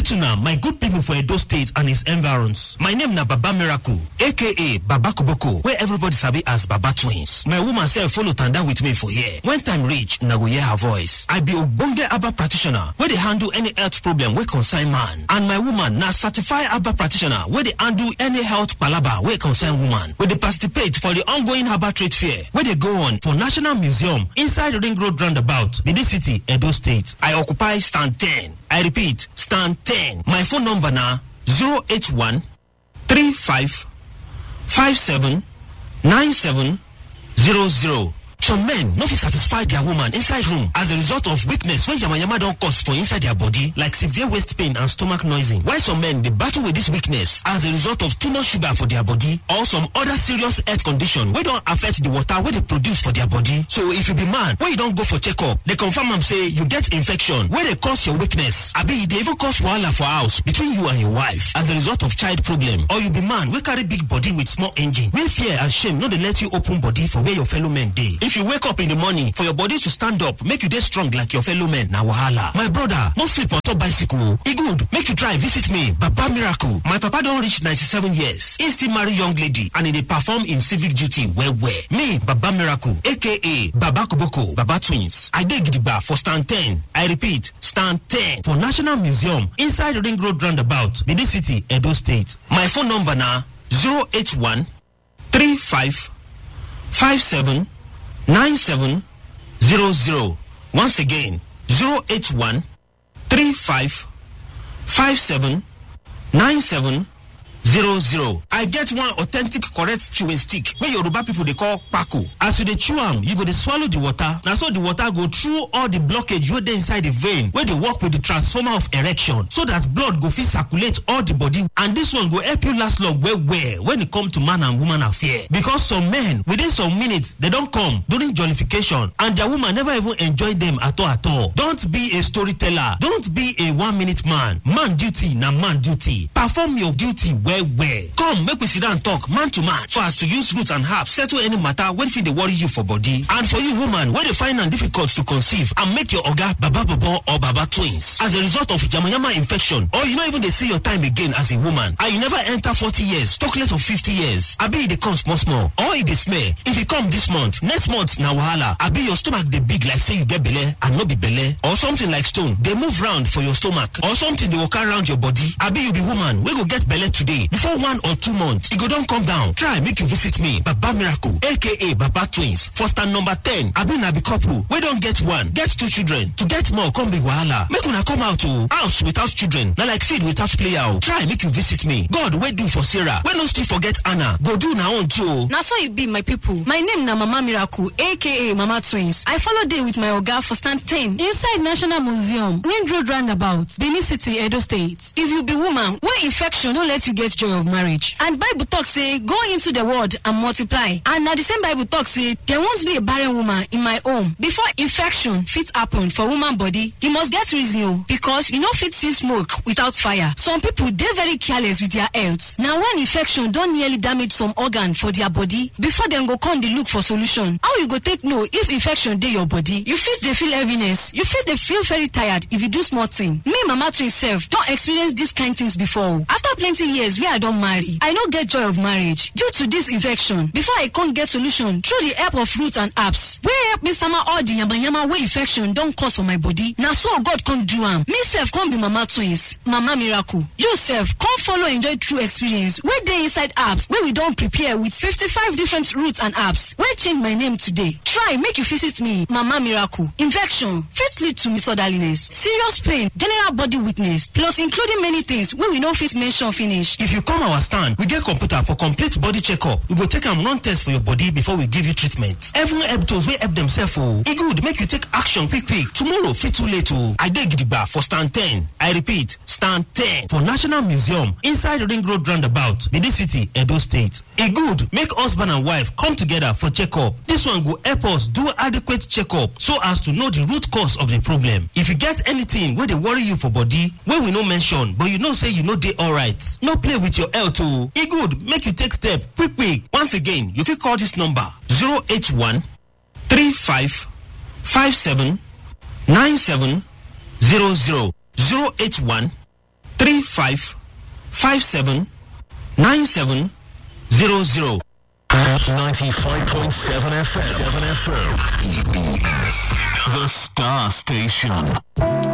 greet una my good people for Edo State and its environs. My name na Baba Miracle, aka Baba Koboko, where everybody sabi as Baba Twins. My woman sef follow tanda with me for here. When time reach, na go hear her voice. I be ogbonge Abba practitioner wey dey handle any health problem wey concern man. And my woman na certified Abba practitioner wey dey handle any health palaba wey concern woman. We dey participate for the ongoing Herbal Trade Fair wey dey go on for National Museum inside Ring Road Roundabout, Benin City, Edo State. I occupy stand 10. I repeat, stand 10. My phone number na 081 35 57 97 00. Some men no fit satisfy their woman inside room as a result of weakness wey yamayama don cause for inside their body like severe waist pain and stomach noising. While some men dey battle with this weakness as a result of too much sugar for their body or some other serious health condition wey don affect the water wey dey produce for their body. So if you be man wey you don go for checkup, dey confirm am say you get infection wey dey cause your weakness abi e dey even cause wahala for house between you and your wife as a result of child problem or you be man wey carry big body with small engine wey fear and shame no dey let you open body for where your fellow men dey. If you wake up in the morning for your body to stand up make you dey strong like your fellow men na wahala. My brother no sleep on top bicycle e good make you try visit me Baba Miracle. My papa don reach 97 years he still marry young lady and he dey perform im civic duty well well. Me Baba Miracle aka Baba Koboko Baba Twins. I dey gidigba for stand 10. I repeat stand 10 for National Museum inside Ring Road Roundabout Benin City Edo State. My phone number na 081 35 57 9700. Once again, 081 35 57 9700. I get one authentic correct chewing stick wey Yoruba people dey call kpako. As you dey chew am, you go dey swallow the water. Na so the water go through all the blockage wey dey inside the vein wey dey work with the transformer of erection so that blood go fit circulate all the body and this one go help you last long well well when e come to man and woman affair. Because some men within some minutes they don come during jollification and their woman never even enjoy them at all at all. Don't be a storyteller. Don't be a one minute man. Man duty na man duty. Perform your duty well well. Come make we sit down talk man to man so as to use roots and herbs settle any matter wey fit dey worry you for body. And for you woman wey dey find am difficult to conceive and make your oga baba bobo or baba twins as a result of yamayama infection or you no even dey see your time again as a woman and you never enter forty years talk less of fifty years abi e dey come small small or e dey smell if e come this month next month na wahala abi your stomach dey big like say you get belle and no be belle or something like stone dey move round for your stomach or something dey waka round your body abi you be woman wey go get belle today before one or two months e go don come down try make you visit me baba miracle aka baba twins for stand number ten abi na be couple wey don get one get two children to get more come be wahala make una come out o house without children na like feed without player o try make you visit me god wey do for sarah wey no still forget anna go do na own too o. na so e be my pipo my name na mama miracle aka mama twins i follow dey with my oga for stand 10 inside national museum ring road roundabout benin city edo state if you be woman wey infection no let you get joy of marriage and bible talk say go into the world and multiply and na the same bible talk say there won't be a barren woman in my home before infection fit happen for woman body e must get reason o because you no fit see smoke without fire some people dey very careless with their health na when infection don nearly damage some organ for their body before dem go come dey look for solution how you go take know if infection dey your body you fit dey feel heaviness you fit dey feel very tired if you do small thing me mama twin sef don experience dis kind things before o after plenty years wey i don marry i no get joy of marriage due to dis infection before i come get solution through the help of root and herbs wey help me sama all the yamayama wey infection don cause for my body na so god come do am me sef come be mama twins mama miracle you sef come follow enjoy true experience wey dey inside herbs wey we don prepare with 55 different roots and herbs wey change my name today try make you visit me mama miracle infection fit lead to misorderliness serious pain general body weakness plus including many things wey we no fit mention finish If you come our stand, we get computer for complete body checkup. We go take am run test for your body before we give you treatment. Even help those wey help themselves o. E good make you take action quick quick. Tomorrow fit too late o. I dey gidigba for stand 10. I repeat, stand 10 for National Museum inside Ring Road Roundabout, Benin City, Edo State. E good make husband and wife come together for checkup. This one go help us do adequate checkup so as to know the root cause of the problem. If you get anything wey dey worry you for body wey we no mention but you know say you no dey alright, no play with your health o. E good make you take step quick quick. Once again, you fit call this number 081 35 57 97 00 081 35 57 97 00. 95.7 FM. 7 FM. EBS. The Star Station.